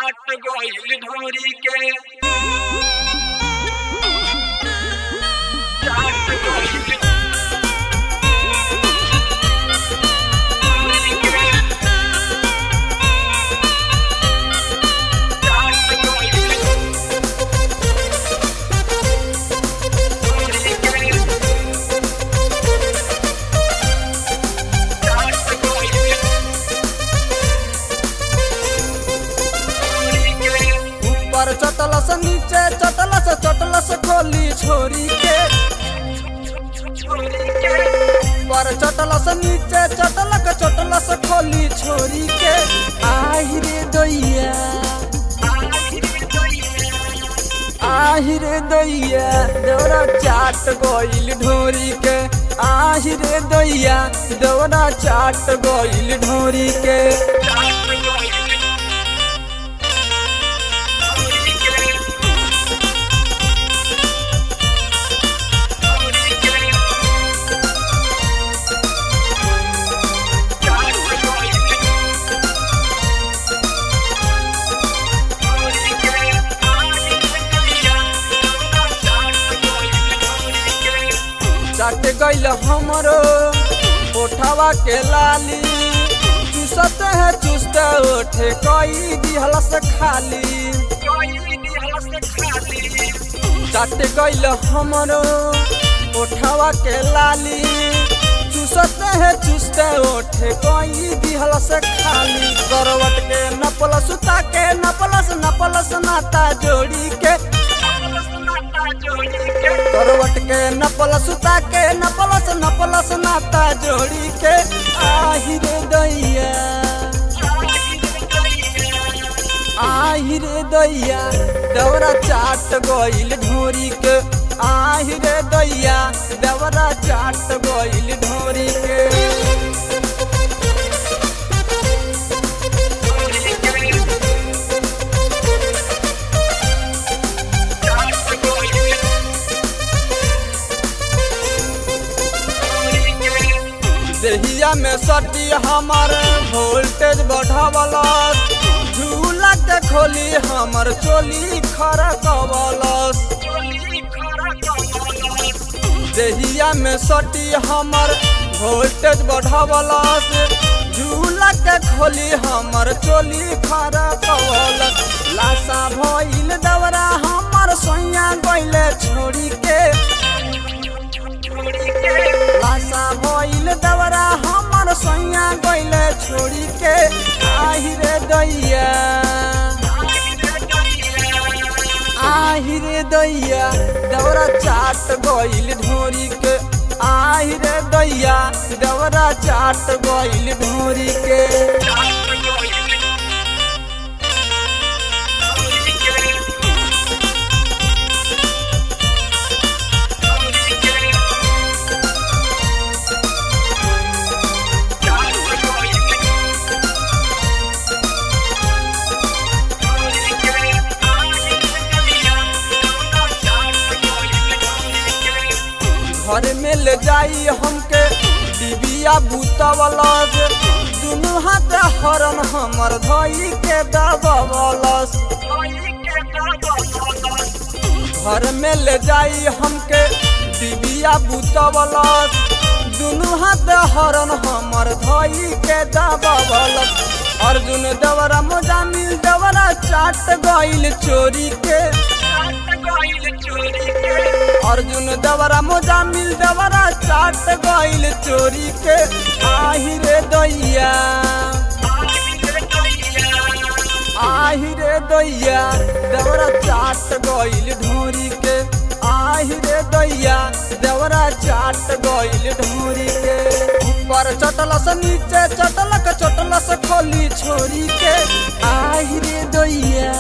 चाट गइल ढोरी के चाट गइल ढोरी के चाट गइल ढोरी के चाट गइल ढोरी के ऊपर चटलस नीचे चटलस चटलस खोली छोरी के छोरी के ऊपर चटलस नीचे चटलक चटलस खोली छोरी के आहि रे दैया आहि रे दैया देवरा चाट गइल ढोरी के आहि रे दैया देवरा चाट गइल ढोरी के चाट गइल हमरो ओठवा के लाली चूसत है चुस्त ओठे कई दिहलस खाली चाट गइल हमरो ओठवा के लाली चूसत है चुस्त ओठे कई दिहलस खाली करवट के नपल सुता के नपलस नपलस नाता जोड़ी के करवट के नपल सुता के नपलस नपलस नाता जोड़ी के आहि रे दैया आहि रे दैया दौरा चाट गइल ढोरी के आहि रे दैया दौरा चाट गइल ढोरी के देहिया में सटी हमर वोल्टेज बढ़ावलस झूला के खोली हमर चोली खरकवलस देहिया में सटी हमर वोल्टेज बढ़ावलस झूला के खोली हमर चोली खरकवलस लाशा भइल दवरा हमर सोइया गइले छोड़ी के लाशा भइल दवरा हमर सोइया गइले छोड़ी के आहि रे दैया आहि रे दैया दवरा चाट गइल ढोरी के आहि रे दैया दवरा चाट गइल ढोरी के घर में ले जाई हमके डिबिया बूतवलस दुनू हाथ हरन हमर धई के दबवलस घर में ले जाई हमके डिबिया बूतवलस दुनू हाथ हरन हमर धई के दबवलस अर्जुन दवरा मोजामिल दवरा चाट गइल चोरी के अर्जुन दवरा मोजामिल दवरा चाट गइल चोरी के आहि रे दैया आहि रे दैया दवरा चाट गइल ढोरी के आहि रे दैया दवरा चाट गइल ढोरी के ऊपर चटलस नीचे चटलक चटलस खोली छोरी के आहि रे दैया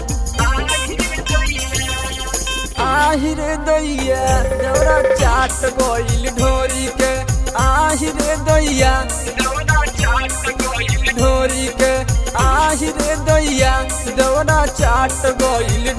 आहि रे दैया दौरा चाट गइल ढोरी के आहि रे दैया ढोरी के आहि रे दैया दौरा चाट गइल